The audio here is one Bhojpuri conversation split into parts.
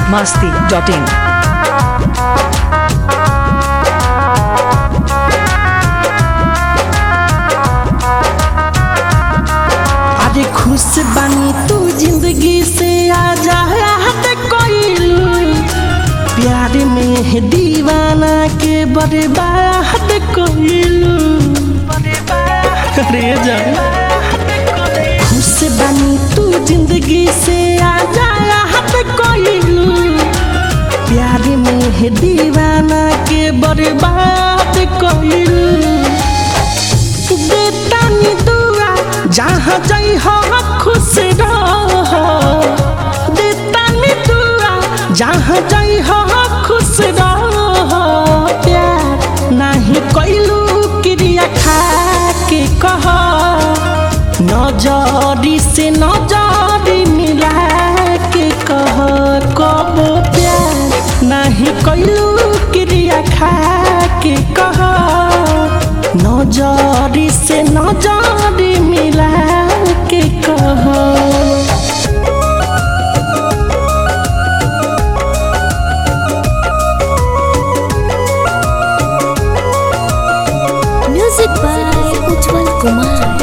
masti.in. अरे खुश बानी तू जिंदगी से आजा हट कोइल प्यार में दीवाना के बर्बाद कोइल अरे जान खुश बानी तू जिंदगी से आजा हट कोइल प्यार में दीवाना के बर्बाद कोइल बेटानी दुआ जहाँ जाइ हो खुश रह बेटानी दुआ जहाँ जाइ हो खुश रह प्यार नहीं कैलू क्रिया खा के कह नजरी से नजरी मिला के कह कब प्यार नहीं कैलू क्रिया खा के कह नजरी से नजरी मिला के कह Music by Ujjwal Kumar.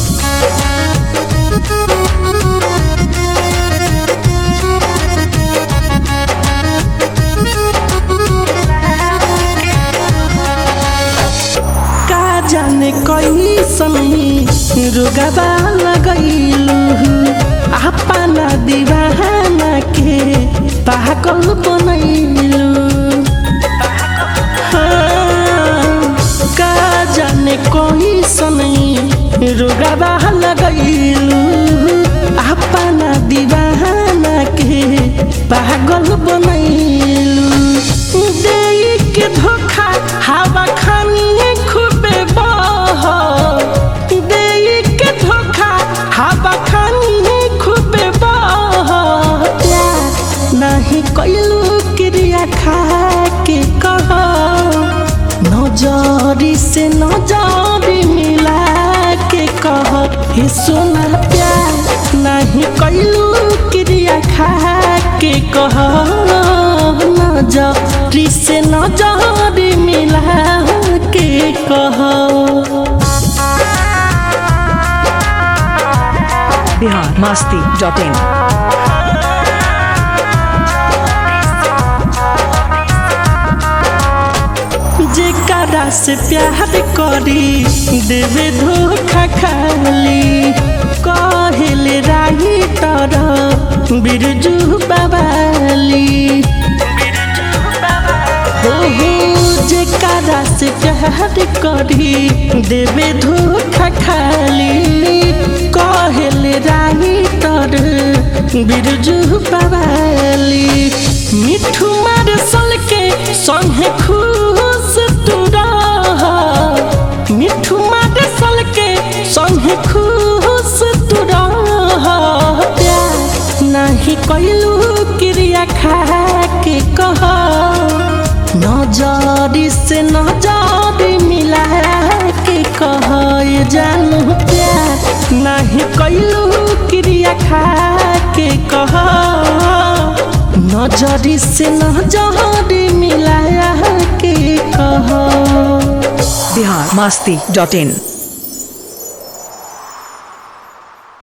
का जाने कैसन रुगबा लगैलू अपना दीवाना के पागल बनैलू हाँ, का जाने कैसन रुगबा लगैलू अपना दीवाना के पागल बनैलू दे के धोखा हवा खानी खूबे बह दे के धोखा हवा खानी खूबे बह प्यार नहीं कैलू क्रिया खा के कह नजरी से नजरी मिला के कह हे सोना प्यार नहीं कैलू क्रिया खा के कह नजरी से नजरी मिला के कह Bihar masti.in. जेकरा से प्यार करी देवे धोखा खाली कहले राही तर बिरजू बबाली हो हो जेकरा से प्यार करी देवे धोखा खाली कहले राही तर बिरजू बबाली मिठू मार सल के संगे खुश तू रह मिठू मार सल के संगे खुश तू रह प्यार नहीं कैलू क्रिया खा के कह नजरी से नजरी मिला के कह ये जानू प्यार नहीं कैलू क्रिया खा के कह नजरी से नजरी मिला के कह Bihar masti.in.